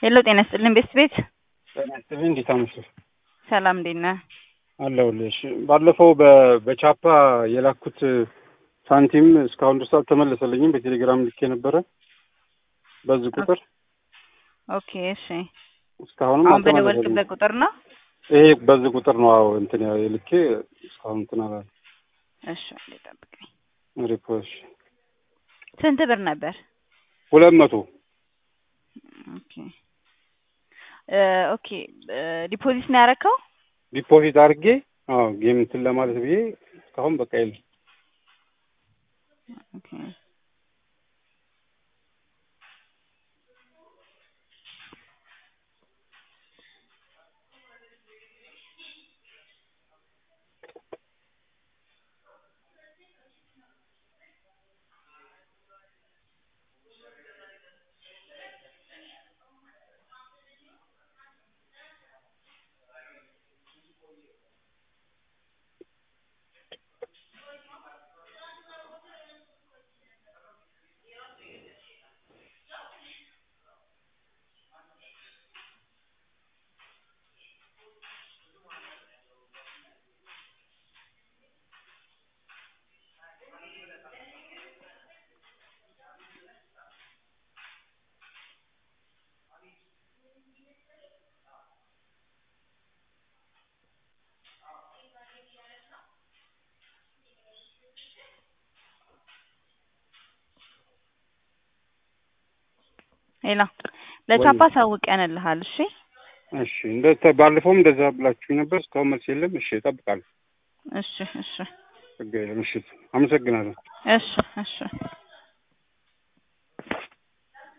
ሄሎ ጤና ይስጥልኝ ቤስት ቤት ጤና ይስጥልኝ እንዴት አመሸህ? ሰላም እንዴት ነህ? አለሁልሽ። ባለፈው በ- በቻፓ የላኩት ሳንቲም እስካሁን ድረስ አልተመለሰልኝም። በቴሌግራም ልኬ ነበረ በዚህ ቁጥር ኦኬ እሺ። እስካሁንም አሁን አልተመለሰልኝም። በደወልክበት ቁጥር ነው? ይሄ በዚህ ቁጥር ነው አዎ እንትን ያ- የልኬ እስካሁን እንትን አላለም። እሺ አንዴ ጠብቀኝ። ሪፖርት ስንት ብር ነበር? ሁለት መቶ ኦኬ እ ኦኬ እ ዲፖዚት ነው ያደረከው? ዲፖዚት አድርጌ አዎ ጌም እንትን ለማለት ብዬ እስካሁን በቃ የለም። ኦኬ ሄሎ ለቻፓ ሳውቀንልሃል። እሺ እሺ እንደ ባለፈውም እንደዛ ብላችሁኝ ነበር። እስካሁን መልስ የለም። እሺ እጠብቃለሁ። እሺ እሺ ችግር የለም። እሺ አመሰግናለሁ። እሺ እሺ